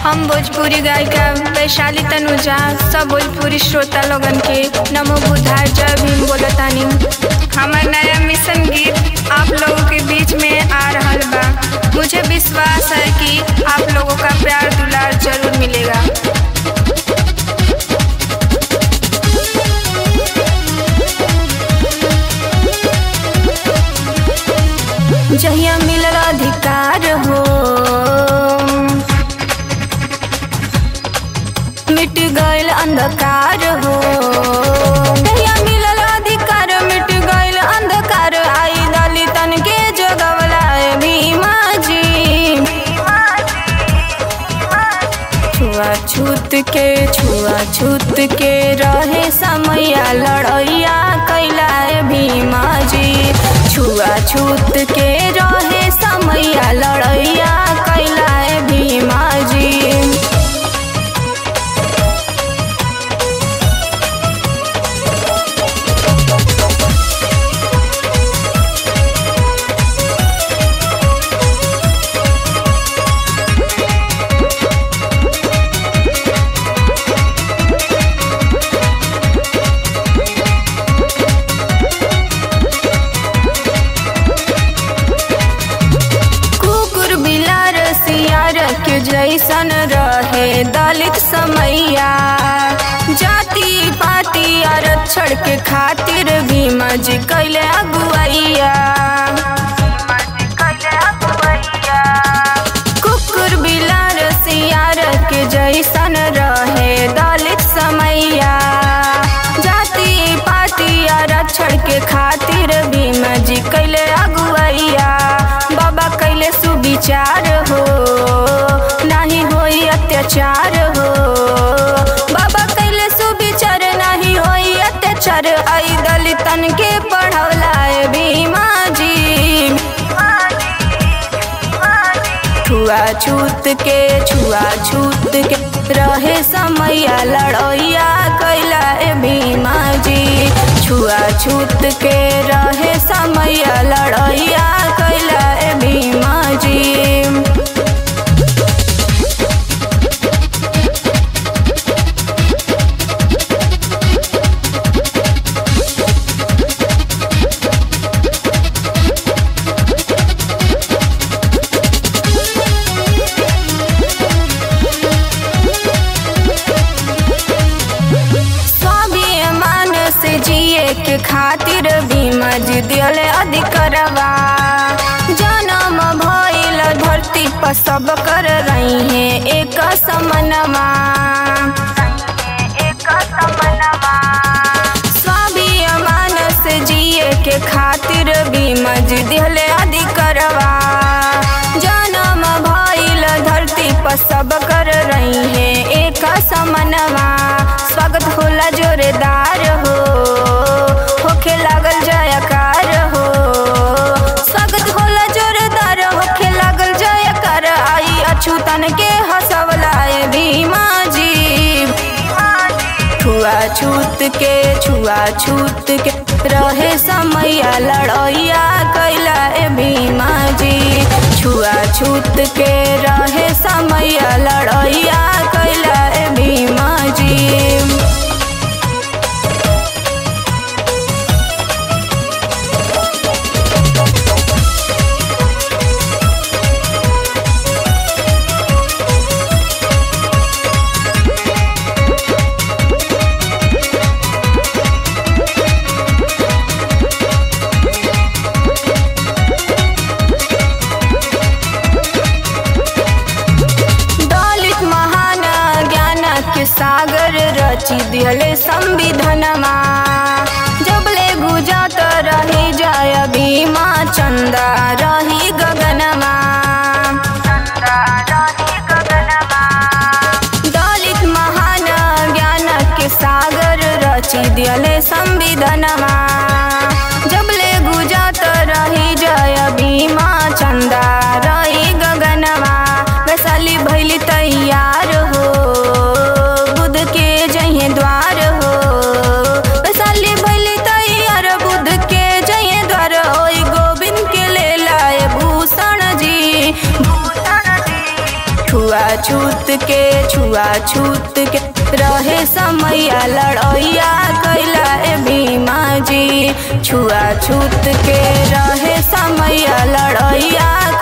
हम भोजपुरी गायिका वैशाली तनुजा सब भोजपुरी श्रोता लोगन के नमो बुधार जय भीम बोलतानी हमार नया मिशन गीत आप लोगों के बीच में आ रहल बा मुझे विश्वास है कि आप लोगों का प्यार दुलार जरूर मिलेगा जहिया मिलल अधिकार हो मिट गईल अंधकार हो जहिया मिलल अधिकार मिट गईल अंधकार आई दलितन के जगवला भीमा जी छुआछूत के छुआछूत के रहे समैया लड़ैया कैला भीमा जी छुआछूत के रहे समैया लड़ैया कैला भीमा जी कुकुर बिलार सियार के जैसन रहे दलित समैया जाति पाति आरक्षण के खातिर भीमा जी कैले अगुवैया कुकुर बिलार सियार के जैसन रहे दलित समैया जाति पाति आरक्षण के खातिर भीमा जी कैले अगुवैया बाबा कैले सुविचार हो नाही होई अत्याचार हो बाबा कैले सुविचार नाही होई अत्याचार आई दलितन के पढ़ौला भीमा जी छुआछूत के छुआछूत के रहे समैया लड़ैया कैला ए भीमा जी छुआछूत के रहे समैया लड़ैया कैला ए भीमा जी स्वाभिमान से जिए के खातिर भीमा जी दिले अधिकरवा जन्म भइल धरती पर सब कर रही है एक समनमा स्वाभिमान से जिए के खातिर भीमा जी दिले अधिकरवा जन्म भइल धरती पर सब कर रही है एक समनवा स्वागत होला जोरेदार हो होखे लागल जयकार हो स्वागत होला जोरेदार होखे लागल जयकार आई अछूतन के हंसवला भीमा जी छुआछूत के छुआछूत के रहे समैया लड़ैया कैला ए भीमा जी छुआछूत के रहे समैया लड़ैया कैला ए भीमा जी दलित महान ज्ञान के सागर रची दिहले संविधानमा जबले गुजत रही जय भीमा चंदा रही गगनमा दलित महान ज्ञान के सागर रची दिहले संविधानमा जबले गुजत रही जय भीमा चंदा रही गगनमा वैशाली भैली तैयार हो बुद्ध के जहे द्वार हो वैशाली भैली तैयार बुद्ध के जहे द्वार ओई गोविंद के ले लाए भूषण जी छुआ छूत के छुआ छूत के रहे समैया लड़ैया कैला ए भीमा जी छुआ छूत के रहे समैया लड़ैया